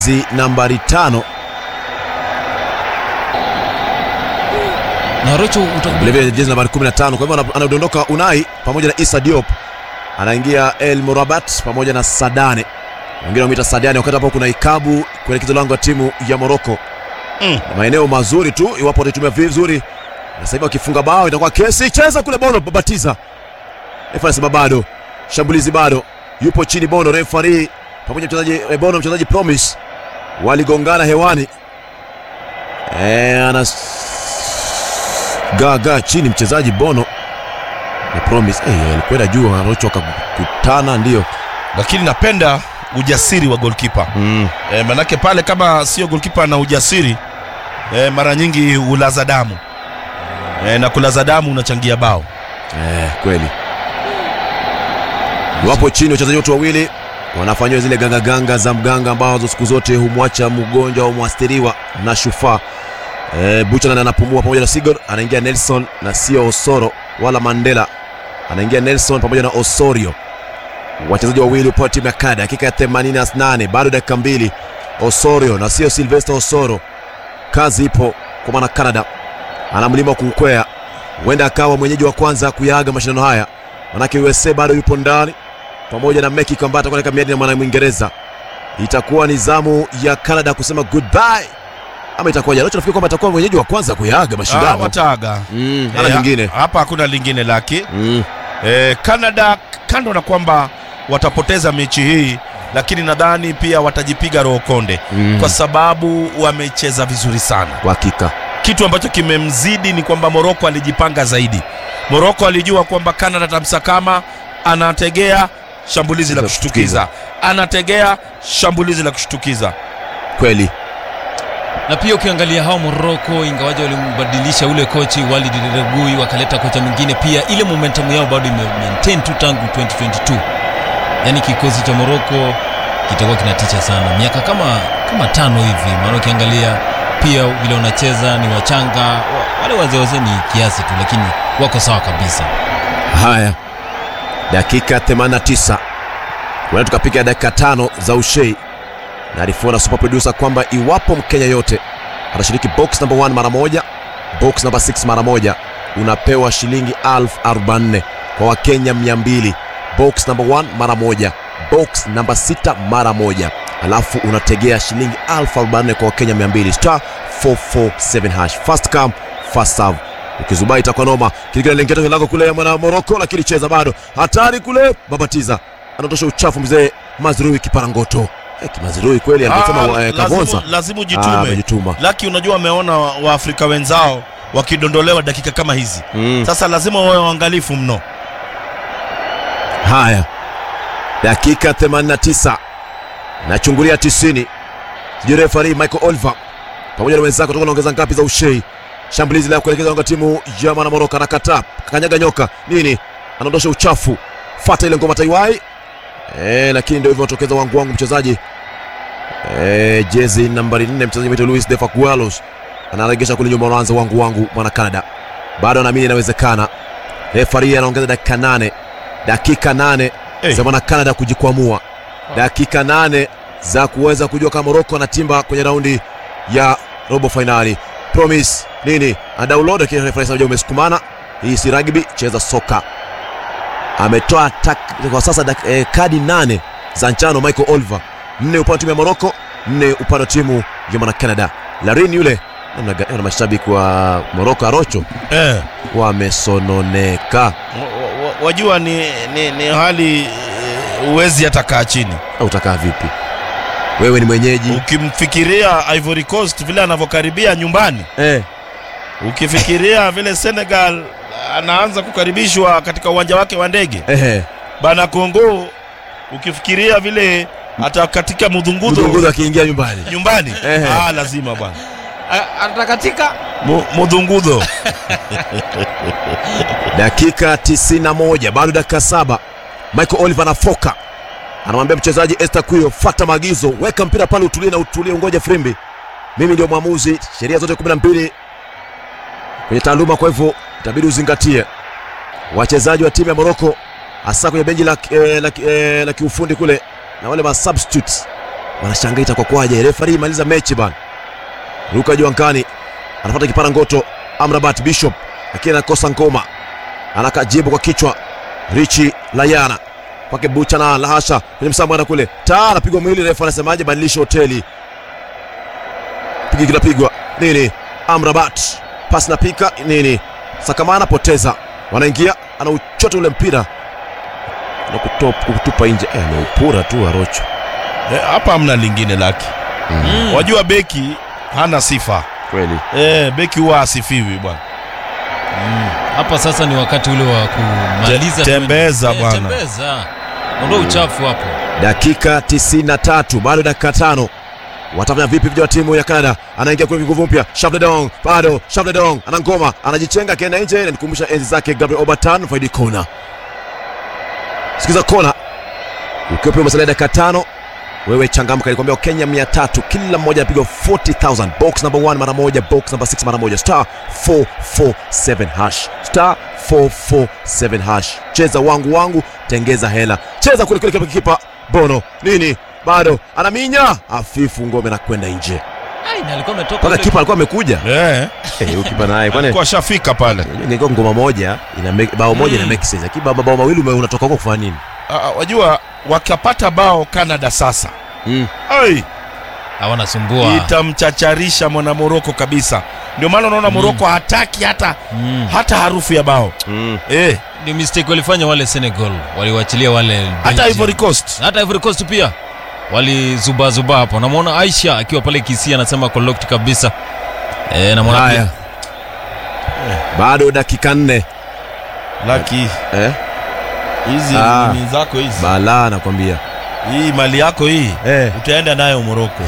zi nambari tano na Rocho utakubali vilevile jezi nambari 15 kwa hivyo ana- anadondoka Unai pamoja na Issa Diop anaingia El Morabat pamoja na Sadane wengine wameita Sadane wakati hapo kuna Ikabu kuelekeza lango la timu ya Morocco Mm. Na maeneo mazuri tu iwapo wataitumia vizuri na sasa hivi wakifunga bao itakuwa kesi cheza kule Bono babatiza refa anasema bado shambulizi bado yupo chini Bono refari pamoja na mchezaji eh, Bono mchezaji Promise waligongana hewani eh ana gaga chini mchezaji Bono na Promise eh alikwenda juu Arocho akakutana ndio lakini napenda ujasiri wa golkipa mm. e, manake pale kama sio golkipa na ujasiri e, mara nyingi ulaza damu e, na kulaza damu unachangia bao Eh, kweli wapo chini wachezaji wote wawili wanafanyiwa zile gangaganga za mganga ambazo siku zote humwacha mgonjwa au mwathiriwa na shufaa e, Buchanan anapumua pamoja na Sigurd anaingia Nelson na sio Osoro wala Mandela anaingia Nelson pamoja na Osorio wachezaji wawili upande wa timu ya Canada dakika ya 88 bado dakika mbili Osorio na sio Sylvester Osoro kazi ipo kwa maana Canada ana mlima wa kuukwea huenda akawa mwenyeji wa kwanza kuyaaga mashindano haya manake USA bado yupo ndani pamoja na Mexico ambaye atakuwa katika miadi na mwana Mwingereza. Itakuwa ni zamu ya Canada kusema goodbye ama itakuwa jana? Nafikiri kwamba atakuwa mwenyeji wa kwanza kuyaaga Ah, mashindano. wataaga Mm, hana Eh, lingine. hapa hakuna lingine laki Mm, e, Canada kando na kwamba watapoteza mechi hii lakini nadhani pia watajipiga roho konde mm, kwa sababu wamecheza vizuri sana kwa hakika. kitu ambacho kimemzidi ni kwamba Moroko alijipanga zaidi. Moroko alijua kwamba Canada tamsakama, anategea shambulizi la La kushtukiza, anategea shambulizi la kushtukiza. Kweli. na pia ukiangalia hao Morocco ingawaje walimbadilisha ule kochi Walid Regragui wakaleta kocha mwingine, pia ile momentum yao bado ime maintain tu tangu 2022. Yaani kikosi cha Morocco kitakuwa kinatisha sana miaka kama kama tano hivi, maana ukiangalia pia vile wanacheza ni wachanga, wa- wale wazee wazee ni kiasi tu, lakini wako sawa kabisa. Haya, dakika 89 huenda tukapiga dakika tano za ushei na alifuana super producer kwamba iwapo Mkenya yote atashiriki box number 1 mara moja, box number 6 mara moja, unapewa shilingi elfu arobaini kwa Wakenya 200. Box number 1 mara moja, box number 6 mara moja, alafu unategea shilingi elfu arobaini kwa Wakenya 200. Star 447 hash, fast come fast serve ukizubai itakuwa noma kilikilalengeta lango kule ya mwana Moroko, lakini cheza bado hatari kule. Babatiza anatosha uchafu mzee Mazrui kiparangoto. Eh, Mazrui kweli amesema Ah, eh, Kavonza lazimu, lazimu Ah, jitume. amejituma. Laki, unajua wameona wa- Waafrika wenzao wakidondolewa dakika kama hizi, Mm. sasa lazima wawe waangalifu mno. Haya, dakika 89 nachungulia 90, sijui refari Michael Oliver pamoja na wenzake kutoka naongeza ngapi za ushei. Shambulizi la kuelekeza lango la timu ya mwana Moroko, anakataa kanyaga nyoka nini, anaondosha uchafu, fata ile ngoma taiwai eh, lakini ndio hivyo watokeza wangu wangu mchezaji eh, jezi nambari 4 mchezaji wetu Luis de Facualos anaregesha kule nyuma, anaanza wangu wangu mwana Canada, bado anaamini inawezekana. Refari anaongeza dakika nane dakika nane Hey. za mwana Canada kujikwamua, dakika nane za kuweza kujua kama Morocco anatimba kwenye raundi ya robo fainali. Promise nini anadownload, lakini refa anasema umesukumana, hii si rugby, cheza soka. Ametoa tak- kwa sasa dak, eh, kadi nane za njano Michael Oliver, nne upande wa timu ya Morocco, nne upande wa timu ya mwana Canada. Larin yule namna gani na mashabiki wa Morocco Arocho Eh, wamesononeka. wa- wa- wajua ni, ni, ni hali eh, huwezi hata kaa chini Au utakaa vipi? Wewe ni mwenyeji ukimfikiria Ivory Coast vile anavyokaribia nyumbani eh. ukifikiria vile Senegal anaanza kukaribishwa katika uwanja wake wa ndege Ehe. bana Kongo, ukifikiria vile hata katika mudhungudho Mdunguzi akiingia nyumbani nyumbani Ehe. ah, lazima bwana Atakatika Mu- mudhungudho dakika 91 bado dakika saba Michael Oliver anafoka anamwambia mchezaji Esther Kuyo fata maagizo weka mpira pale utulie na utulie ungoje frimbi mimi ndio mwamuzi sheria zote 12 kwenye taaluma kwa hivyo itabidi uzingatie wachezaji wa timu ya Morocco hasa kwenye benchi la, eh, la, eh, la kiufundi kule na wale ma substitutes wanashangaa itakuwa kwaje. Refari maliza mechi bana. Ruka Juankani anapata kipara ngoto. Amrabat Bishop lakini anakosa ngoma, anakajibu kwa kichwa. Richi Layana kwake Bucha na lahasha kwenye msambwana kule, taa anapigwa mwili. Refa anasemaje? Badilisha hoteli, pigi kinapigwa nini? Amrabat pasi na pika nini? Sakamana poteza, wanaingia anauchota ule mpira na kutop- kutupa nje. Eh, ameupura tu Arocho. Eh, hapa hamna lingine laki Mm. wajua beki hana sifa Kweli eh, beki huwa asifiwi bwana hapa sasa ni wakati ule wa kumaliza Te- tembeza Eh, bwana. tembeza ondoa uchafu hapo dakika 93 bado dakika tano watafanya vipi vijana wa timu ya Canada anaingia kwenye nguvu mpya Shavledong bado Shavledong ana ngoma anajichenga akienda nje inanikumbusha enzi zake Gabriel Obertan faidi kona sikiza kona ukiwa pia umesalia dakika tano wewe changamka nilikwambia Kenya 300 kila mmoja anapigwa 40000 box number 1 mara moja box number 6 mara moja star 447 hash star 447 hash cheza wangu wangu tengeza hela cheza kule kule kipa bono nini bado anaminya afifu ngome na kwenda nje Ai, na alikuwa ametoka mpaka ule- kipa alikuwa amekuja eh, Eh, huyu kipa naye kwani kwa shafika pale ingekuwa ngoma moja ina make, bao moja ina make sense lakini bao bao mawili ume- unatoka huko kufanya nini Ah, ah, wajua wakapata bao Canada sasa mm. Ai, hawana sumbua itamchacharisha mwana Moroko kabisa ndio maana unaona Moroko hataki hata Mm. hata harufu ya bao Mm. eh, ndio mistake walifanya wale Senegal waliwachilia wale hata Belgium. Ivory Coast hata Ivory Coast pia walizubazuba hapo namwona Aisha akiwa pale Kisii anasema kolokti kabisa e, namwona haya pia bado dakika nne laki eh? hizi Ah. ni zako hizi balaa nakwambia hii mali yako hii eh. utaenda nayo Moroko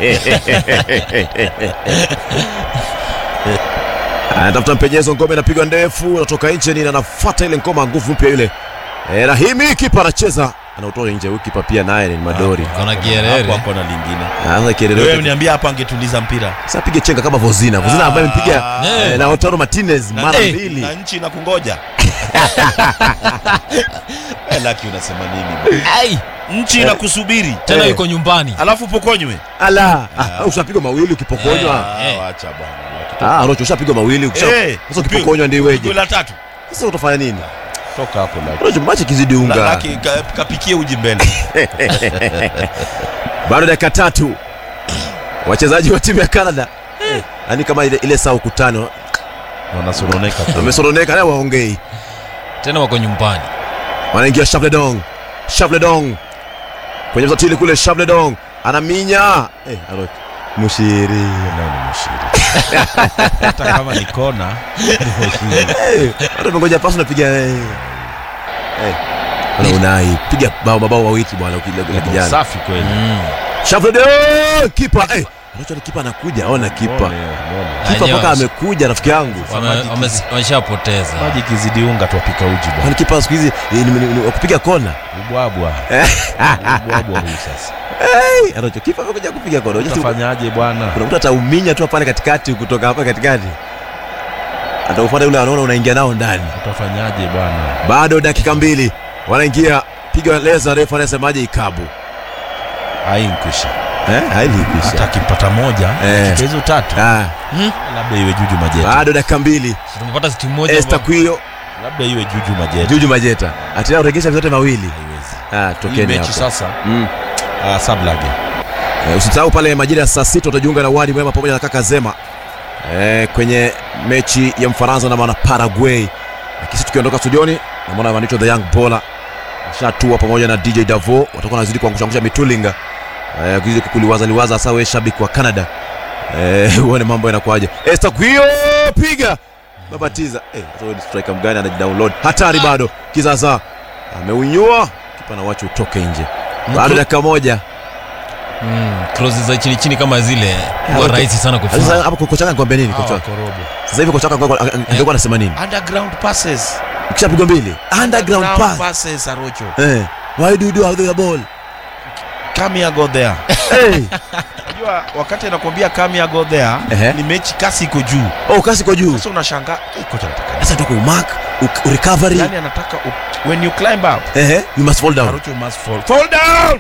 anatafuta mpenyezo ngome inapigwa ndefu anatoka nje nini anafuata ile ngoma nguvu mpya ile eh, rahimi kipa anacheza anautoa nje huyu kipa pia naye ni madori kona hapo Kierere hapo na lingine Sasa wewe kielelewe niambia hapa angetuliza mpira sasa pige chenga kama Vozina Vozina ambaye mpiga Ah. eh, na Lautaro Martinez Na- mara eh, mbili na nchi na kungoja Eh, laki unasema nini bwana? Ai, nchi inakusubiri tena Eh. yuko nyumbani alafu pokonywe ala ah, ushapigwa mawili ukipokonywa Eh. Ah, wacha bwana ah Rocho ushapigwa mawili ukisha Eh, sasa ukipokonywa ndio Goli weje la tatu sasa utafanya nini toka hapo laki Rocho machi kizidi La- unga laki ka- kapikie uji mbele bado dakika tatu wachezaji wa timu ya Canada eh, yani kama ile, ile saa ukutano wanasononeka tu. wamesoroneka na waongei tena wako nyumbani wanaingia Shavledong Shavledong kwenye msatili kule Shavledong anaminya eh, Rocho mushiri Leo ni mshiri. hata kama ni kona Eh, watu wamengoja pasi unapiga eh. Eh. Bwana Unai piga bao mabao mawili bwana ukile- ule kijana. safi kweli mm. Shavledong kipa eh. Unacho ni kipa anakuja, ona kipa. Muone, muone. Kipa Wenyewe mpaka wasi- amekuja rafiki yangu. Wame- wame- wameshapoteza maji kizidi unga twapika uji bwana Kwani kipa siku hizi eh, ni- ni- ni- wa kupiga kona. ubwabwa ubwabwa huu sasa Eh, anacho kipa amekuja kupiga kona. Unajua si- utafanyaje bwana Kuna mtu atauminya tu pale katikati kutoka hapa katikati. Ataufuata yule anaona unaingia nao ndani. utafanyaje bwana Bado dakika mbili. Wanaingia piga leza refu anasemaje ikabu. ainkwisha Eh, haili hata kisha. akipata moja Eh. katika hizo tatu Ah, labda iwe juju majeta bado dakika mbili. tumepata timu moja Esther ambayo- Kwio labda iwe juju majeta Juju Majeta atina uregesha vyote mawili. haiwezi Ah, hii tokeni mechi hapo. sasa Mm. uh, sablage Eh, usisahau pale majira ya saa sita utajiunga na Wadi Mwema pamoja na kaka Zema eh, kwenye mechi ya Mfaransa na mwana Paraguay. Na kisi tukiondoka studioni na mwana wanaitwa The Young Baller shatua pamoja na DJ Davo watakuwa wanazidi kuangusha mitulinga eh, kizidi kukuliwaza liwaza hasa wewe shabiki wa Canada eh, uone mambo yanakuaje. Esther Kwio piga babatiza eh, hata wewe ni striker mgani anajidownload hatari bado kizaza ameunyua kipa na wacha utoke nje bado Mkru- dakika moja Mm, crosses za chini chini kama zile huwa okay. rahisi sana Sasa kufunga hapo kocha wako anakuambia nini kocha? wako? korobo Sasa hivi kocha wako angekuwa- angekuwa anasema nini? underground passes Ukishapigwa mbili, underground pass. passes arocho Eh. Why do you do without the ball? come here go there Hey. unajua wakati anakuambia come here go there Ehe. ni mechi kasi iko juu Oh, kasi kwa juu. sasa unashangaa "Eh, kocha anataka nini?" Sasa toka umark, u- recovery. yani anataka u- when you climb up Eh, you must fall down. Arocho must fall fall down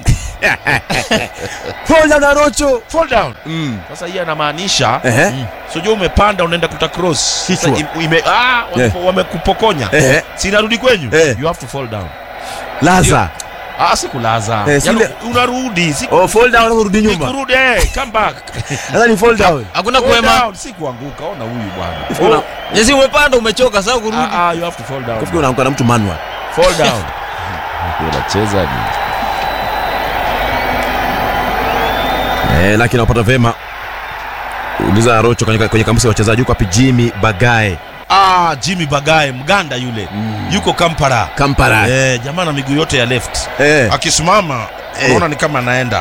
fall down Arocho fall down mm. sasa hii anamaanisha ehe sijua umepanda unaenda kuta cross Kichwa. Sasa im- ime- ah, wame- Yeah. wamekupokonya ehe sinarudi kwenyu Eh. you have to fall down laza ah, sikulaza Eh, Yaani sile- unarudi si oh fall down urudi nyuma kurudi eh, come back sasa ni fall down hakuna Fall kuema down, si kuanguka ona huyu Una- bwana jesi umepanda umechoka sasa kurudi ah, ah, you have to fall down kufikiri unaanguka na mtu manual fall down unacheza ni eh lakini napata vema uliza Arocho kwenye, kwenye kamusi ya wachezaji yuko wapi Jimmy Bagae ah, Jimmy Bagaye mganda yule yuko Kampala Kampala eh, jamaa na miguu yote ya left eh akisimama Eh. unaona ni kama anaenda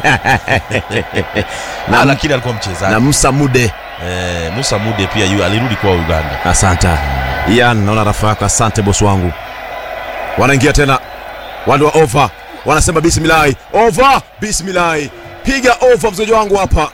Na- na lakini alikuwa mchezaji na Musa Mude eh, Musa Mude pia yu alirudi kwa Uganda asante Ian naona rafa yako asante bosi wangu wanaingia tena wale wa over wanasema bismillahi over bismillahi piga over mchezaji wangu hapa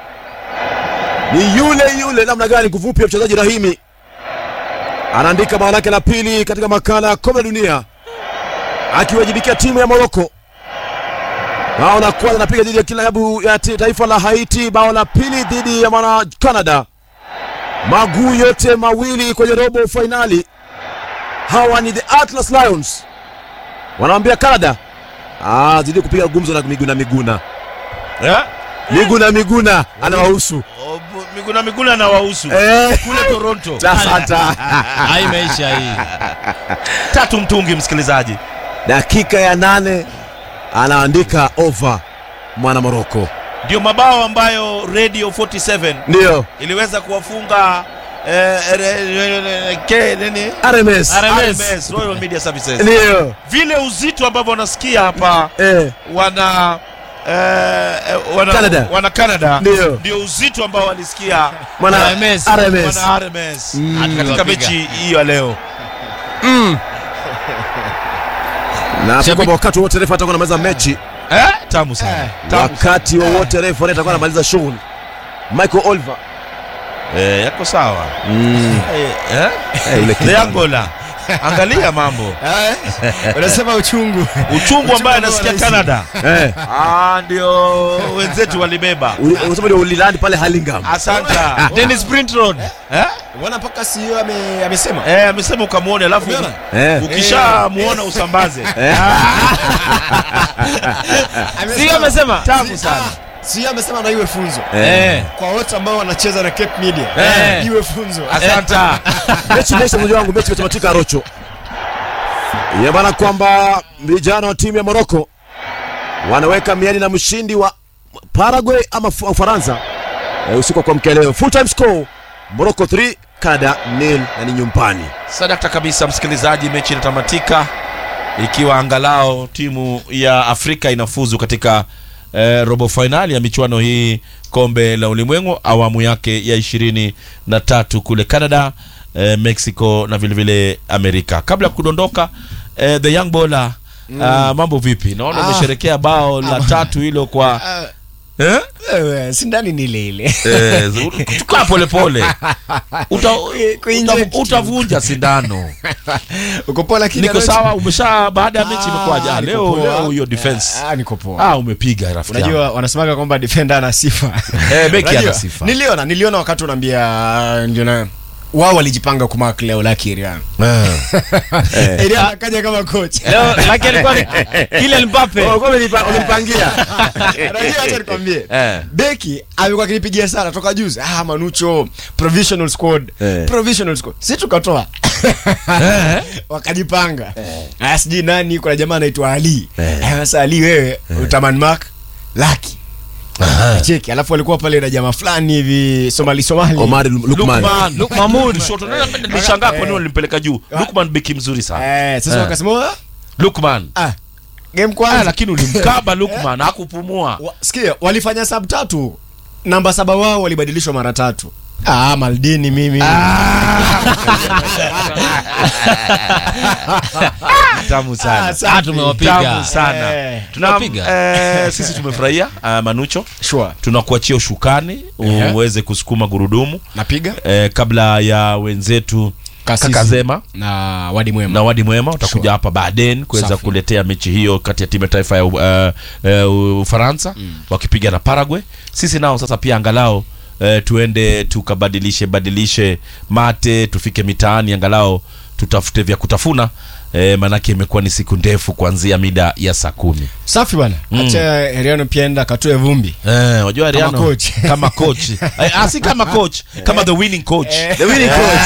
ni yule yule namna gani kuvupia mchezaji Rahimi anaandika bao lake la pili katika makala ya kombe la dunia akiwajibikia timu ya Moroko bao la kwanza anapiga dhidi ya kilabu ya ti- taifa la Haiti bao la pili dhidi ya mwana Canada maguu yote mawili kwenye robo fainali. Hawa ni the Atlas Lions, wanawambia Canada ah, zidi kupiga gumzo na Miguna Miguna eh? Miguna Miguna anawahusu O, bu- Miguna Miguna na wahusu eh, kule Toronto asante. hai maisha hii tatu mtungi msikilizaji Dakika ya nane anaandika over mwana Moroko, ndio mabao ambayo Radio 47 ndio iliweza kuwafunga eh, re- re- re- ke- nini? RMS, RMS. RMS, Royal Media Services ndio vile uzito ambavyo wanasikia hapa eh, wana eh, eh, wana Canada. wana Canada Ndio. ndio uzito ambao walisikia mwana RMS. RMS. wana RMS Mm. katika Wapiga. mechi hiyo ya leo na Shabiki- kwamba wakati wowote refa atakuwa anamaliza mechi, eh? tamu sana tamu wakati wowote refa atakuwa anamaliza shughuli. Michael Oliver eh, yako sawa mm. eh, eh? eh, yule The kijana. Angola angalia mambo unasema uchungu uchungu ambaye ambao anasikia wanahisi. Canada eh, ah, ndio wenzetu walibeba uli- unasema ndio ulilandi pale Hurlingham. asanta Dennis Sprint Road eh? wana mpaka CEO ame, amesema Eh, amesema ukamwone alafu Umeona? Eh. ukishamuona usambaze sio amesema tamu sana CEO amesema na iwe funzo eh kwa wote ambao wanacheza na Cape Media Eh. iwe funzo asanta mechi mechi mmoja wangu mechi imetamatika Rocho. Ya maana kwamba vijana wa timu ya Morocco wanaweka miani na mshindi wa Paraguay ama Fu- Ufaransa e, usiku wa kuamkia leo. Full time score Morocco 3 Canada nil na ni nyumbani. sadakta kabisa msikilizaji mechi inatamatika ikiwa angalao timu ya afrika inafuzu katika eh, robo fainali ya michuano hii kombe la ulimwengu awamu yake ya ishirini na tatu kule canada eh, mexico na vilevile vile amerika kabla ya kudondoka eh, the young bola mm. uh, mambo vipi naona Ah. umesherekea bao la tatu hilo kwa Ah, eh? wewe sindani ni ile ile Eh, tukaa polepole Uta, Kuinject uta, utavunja sindano uko poa lakini niko Alochi- sawa umesha baada ya mechi Ah, imekuwaje Ah, niko leo poa. leo hiyo defense Ah, niko poa ah umepiga rafiki yangu. unajua wanasemaga kwamba defender ana sifa Eh, beki ana Unajua, sifa. niliona niliona wakati unaambia ndio na wao walijipanga kumark leo laki Irian Eh. Irian akaja kama coach leo lakini alikuwa ni Kylian Mbappe Umenipangia. Unajua, acha nikwambie Eh. beki amekuwa akinipigia sana toka juzi ah manucho provisional squad Eh. provisional squad si tukatoa wakajipanga aya sijui nani kuna jamaa anaitwa ali Aya, sasa ali wewe utaman mark laki cheki alafu walikuwa pale na jamaa fulani hivi somali somali Omar Lukman. Lukman. Luk- Mahmoud. Shoto. Nani- nilishangaa kwa nini walimpeleka juu Lukman beki mzuri sana eh, sasa Eh. wakasema "Ah, Lukman ah game ah, kwanza lakini ulimkaba Lukman hakupumua Wa- sikia walifanya sub tatu namba saba wao walibadilishwa mara tatu ah maldini mimi tamu Ah, sana safi. Ah, tumewapiga. tamu sana Eh, Tuna, tunapiga. eh, sisi tumefurahia uh, manucho sure tunakuachia ushukani Ehe. uweze kusukuma gurudumu napiga eh, kabla ya wenzetu Kasisi. kakazema na wadi mwema na wadi mwema utakuja Sure. hapa baadaye kuweza Safi. kuletea mechi hiyo kati ya timu ya taifa ya uh, uh, ufaransa wakipiga na paraguay sisi nao sasa pia angalau uh, tuende tukabadilishe badilishe mate tufike mitaani angalau tutafute vya kutafuna eh, maanake imekuwa ni siku ndefu kuanzia mida ya saa kumi safi bwana acha heriano pia enda katoe vumbi Eh, wajua Ariano, coach. kama coach Eh, ah, si kama coach kama the winning coach The winning coach.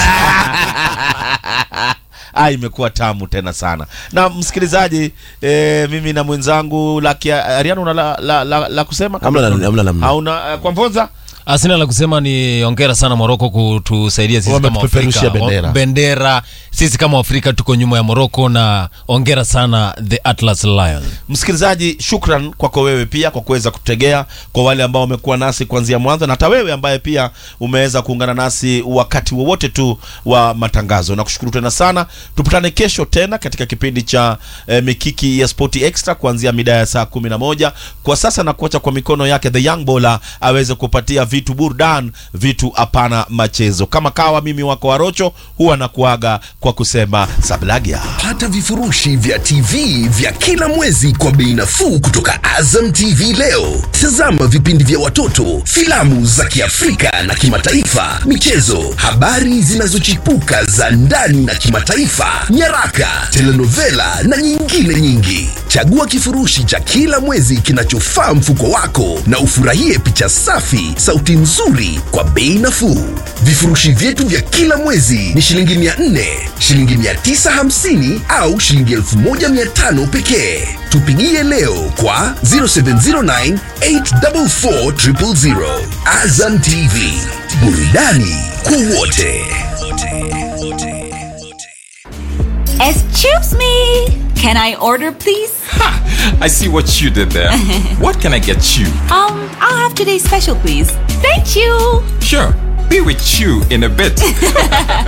ah, imekuwa tamu tena sana na msikilizaji eh, mimi na mwenzangu laki ariano una la, la, la, la kusema Hamna la- hamna namna. hauna eh, kwa mvonza asina la kusema ni ongera sana moroko kutusaidia sisi kama Wametupeperushia Afrika. bendera. O- bendera sisi kama afrika tuko nyuma ya moroko na ongera sana the atlas lion msikilizaji shukran kwako wewe pia kwa kuweza kutegea kwa wale ambao wamekuwa nasi kuanzia mwanzo na hata wewe ambaye pia umeweza kuungana nasi wakati wowote tu wa matangazo na kushukuru tena sana tupatane kesho tena katika kipindi cha eh, mikiki ya spoti extra kuanzia mida ya saa kumi na moja kwa sasa na kuacha kwa mikono yake the young bola aweze kupatia vitu burdan vitu hapana machezo kama kawa mimi wako warocho huwa nakuaga kwa kusema sablagia pata vifurushi vya tv vya kila mwezi kwa bei nafuu kutoka azam tv leo tazama vipindi vya watoto filamu za kiafrika na kimataifa michezo habari zinazochipuka za ndani na kimataifa nyaraka telenovela na nyingine nyingi chagua kifurushi cha kila mwezi kinachofaa mfuko wako na ufurahie picha safi sauti nzuri kwa bei nafuu vifurushi vyetu vya kila mwezi ni shilingi 400 shilingi 950 au shilingi 1500 pekee tupigie leo kwa 0709 844 000 azam tv burudani kwa wote Excuse me. Can I order, please? I see what you did there. what can I get you? Um, I'll have today's special, please. Thank you. Sure, be with you in a bit.